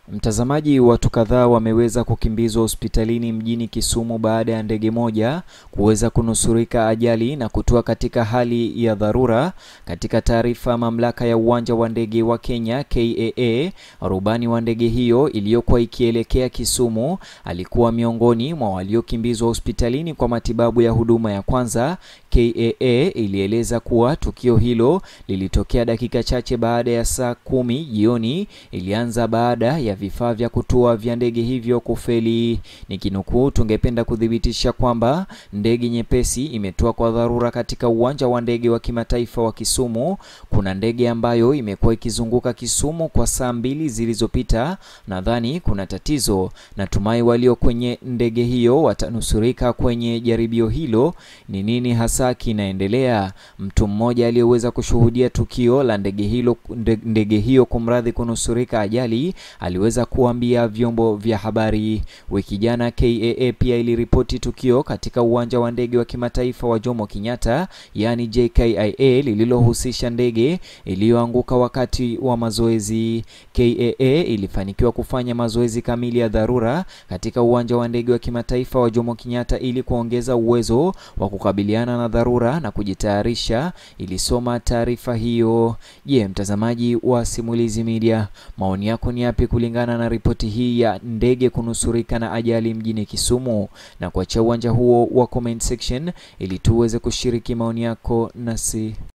Mtazamaji, watu kadhaa wameweza kukimbizwa hospitalini mjini Kisumu baada ya ndege moja kuweza kunusurika ajali na kutua katika hali ya dharura. Katika taarifa, mamlaka ya uwanja wa ndege wa Kenya KAA, rubani wa ndege hiyo iliyokuwa ikielekea Kisumu alikuwa miongoni mwa waliokimbizwa hospitalini kwa matibabu ya huduma ya kwanza. KAA ilieleza kuwa tukio hilo lilitokea dakika chache baada ya saa kumi jioni. Ilianza baada ya vifaa vya kutua vya ndege hivyo kufeli. Nikinukuu, tungependa kuthibitisha kwamba ndege nyepesi imetua kwa dharura katika uwanja wa ndege wa kimataifa wa Kisumu. Kuna ndege ambayo imekuwa ikizunguka Kisumu kwa saa mbili zilizopita. Nadhani kuna tatizo. Natumai walio kwenye ndege hiyo watanusurika kwenye jaribio hilo. Ni nini hasa kinaendelea? Mtu mmoja aliyeweza kushuhudia tukio la ndege hilo ndege hiyo kumradhi, kunusurika ajali aliweza kuambia vyombo vya habari. Wiki jana KAA pia iliripoti tukio katika uwanja wa ndege wa kimataifa wa Jomo Kenyatta, yaani JKIA, lililohusisha ndege iliyoanguka wakati wa mazoezi. KAA ilifanikiwa kufanya mazoezi kamili ya dharura katika uwanja wa ndege wa kimataifa wa Jomo Kenyatta ili kuongeza uwezo wa kukabiliana na dharura na kujitayarisha, ilisoma taarifa hiyo. Je, mtazamaji wa Simulizi Media, maoni yako ni yapi kulingana na ripoti hii ya ndege kunusurika na ajali mjini Kisumu? Na kuachia uwanja huo wa comment section ili tuweze kushiriki maoni yako nasi.